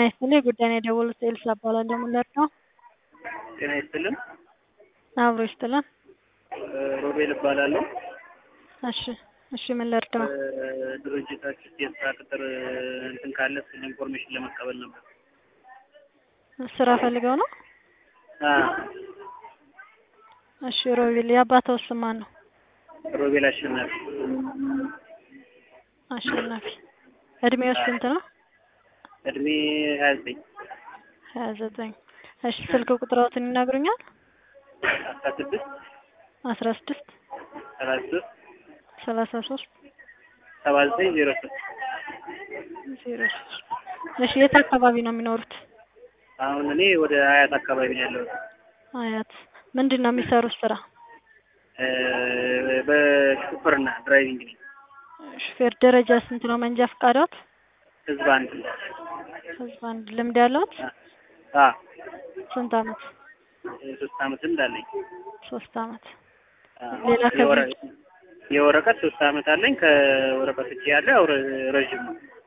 ጤና ይስጥልኝ ጉዳይን የደወሉት ኤልሳ እባላለሁ ምን ልርዳው? ጤና ይስጥልን። አብሮ ይስጥልን። ሮቤል እባላለሁ። እሺ እሺ ምን ልርዳው? ድርጅታችን የስራ ቅጥር እንትን ካለ ስለ ኢንፎርሜሽን ለመቀበል ነበር። ስራ ፈልገው ነው? አ እሺ ሮቤል የአባትዎ ስም ማን ነው? ሮቤል አሸናፊ አሸናፊ እድሜው ስንት ነው? እድሜ ሀያ ዘጠኝ ሀያ ዘጠኝ እሺ ስልክ ቁጥሮትን ይነግሩኛል? አስራ ስድስት አስራ ስድስት ሰላሳ ሶስት ሰላሳ ሶስት ሰባ ዘጠኝ ዜሮ ሶስት ዜሮ ሶስት እሺ የት አካባቢ ነው የሚኖሩት? አሁን እኔ ወደ አያት አካባቢ ነው ያለሁት። አያት ምንድን ነው የሚሰሩት ስራ? እ በሹፍርና ድራይቪንግ ነኝ። ሹፌር ደረጃ ስንት ነው መንጃ ፈቃዶት? ህዝብ አንድ ህዝብ አንድ ልምድ ያለዎት? አ ስንት አመት? ሶስት አመት ልምድ አለኝ። ሶስት አመት አ ሌላ ከዚህ የወረ- የወረቀት ሶስት አመት አለኝ። ከወረቀት ውጭ ያለ ያው ረ- ረዥም ነው።